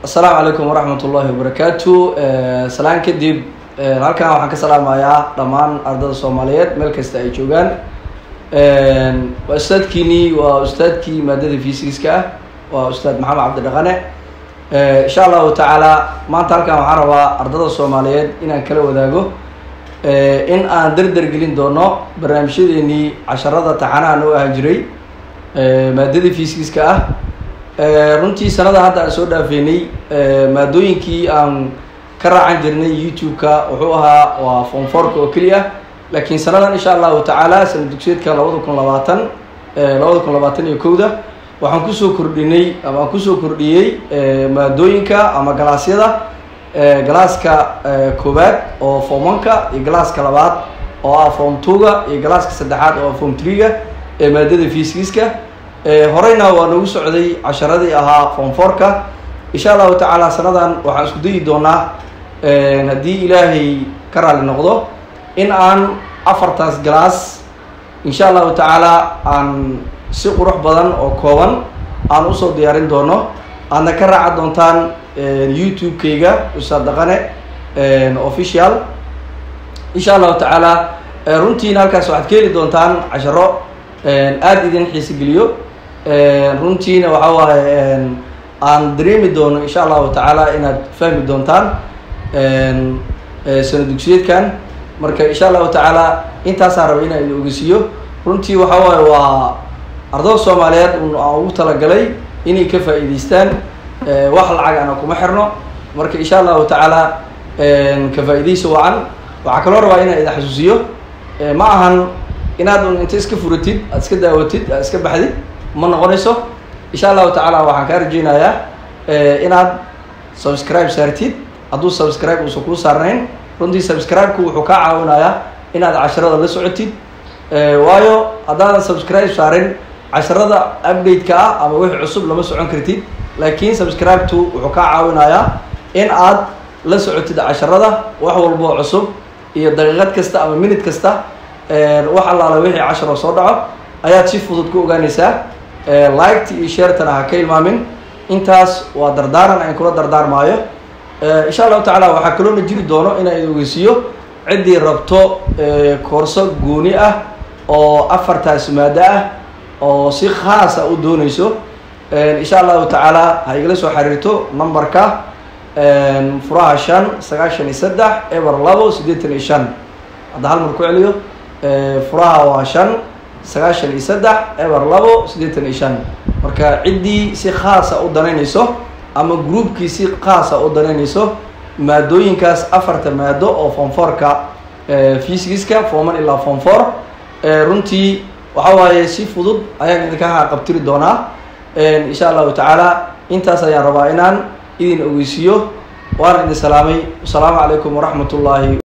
asalaamu calaykum waraxmat ullahi wabarakaatu salaan kadib halkan waxaan ka salaamayaa dhammaan ardada soomaaliyeed meel kasta ay joogaan waa ustaadkiinii waa ustaadkii maadada fysiska ah waa ustaad maxamed cabdi dhaqane insha allahu tacaala maanta halkan waxaan rabaa ardada soomaaliyeed inaan kala wadaago in aan derder gelin doono barnaamijyadeenii casharada taxanaha noo ahaan jiray maadada fysiska ah runtii sanada hadda aan soo dhaafeynay maadooyinkii aan ka raacan jirnay youtube-ka wuxuu ahaa waa fonforka oo keliya laakiin sanadan insha allahu tacaala sana dugsiyeedka labada kun labaatan labada kun labaatan iyo kowda waxaan kusoo kordhinay ama aan kusoo kordhiyey maadooyinka ama galaasyada galaaska koowaad oo formanka iyo galaaska labaad oo ah form twoga iyo galaaska saddexaad oo ah form treega ee maadada fysiska horeyna waa nagu socday casharadii ahaa fonforka insha allahu tacaala sanadan waxaan isku dayi doonaa haddii ilaahay ka raali noqdo in aan afartaas galaas insha allahu tacaala aan si qurux badan oo kooban aan usoo diyaarin doono aadna ka raaca doontaan youtube-kayga ustaad dhaqane official insha allahu tacaala runtiina halkaas waxaad ka heli doontaan casharo aada idin xiisi geliyo runtiina waxa waaye aan dareemi doono insha allahu tacaala inaad fahmi doontaan sana dugsiyeedkan marka insha allahu tacaala intaasaan raba inaan idin ogeysiiyo runtii waxa waaye waa ardada soomaaliyeed un aan ugu talagalay inay ka faa'iideystaan wax lacag ana kuma xirno marka insha allahu tacaala ka faa'iideysa wacan waxaa kaloo rabaa inaan idin xasuusiyo ma ahan inaad un inta iska furatid aad iska daawatid aad iska baxdid ma noqonayso insha allahu tacaala waxaan kaa rajeynayaa inaad subscribe saartid hadduu subscribe uusan kuu saarnayn runtii subscribe-ku wuxuu kaa caawinayaa inaad casharada la socotid waayo haddaadan subscribe saarin casharada update-ka ah ama wixii cusub lama socon kartid laakiin subscribe-tu wuxuu kaa caawinayaa in aad la socotid casharada wax walboo cusub iyo daqiiqad kasta ama minute kasta wax allaala wixii casharo soo dhaco ayaad si fudud ku ogaanaysaa liketa iyo sheertana ha ka ilmaamin intaas waa dardaaran aan kula dardaarmaayo insha allahu tacaala waxaa kaloona jiri doono inaan idin ogeysiiyo ciddii rabto koorso gooni ah oo afartaas maado ah oo si khaasa u dooneyso insha allahu tacaala ha igala soo xiriirto numberka furaha shan sagaashan iyo saddex eber labo siddeetan iyo shan hadda hal mar ku celiyo furaha waa shan sagaashan iyo saddex eber labo siddeetan iyo shan marka ciddii si khaasa u danaynayso ama groupkii si khaasa u danaynayso maadooyinkaas afarta maado oo fonforka fysiska forman ilaa fonfor runtii waxa waaye si fudud ayaan idinka qabtiri doonaa insha allahu tacaala intaas ayaan rabaa inaan idin ogeysiiyo waana idin salaamay wasalaamu calaykum waraxmat ullaahi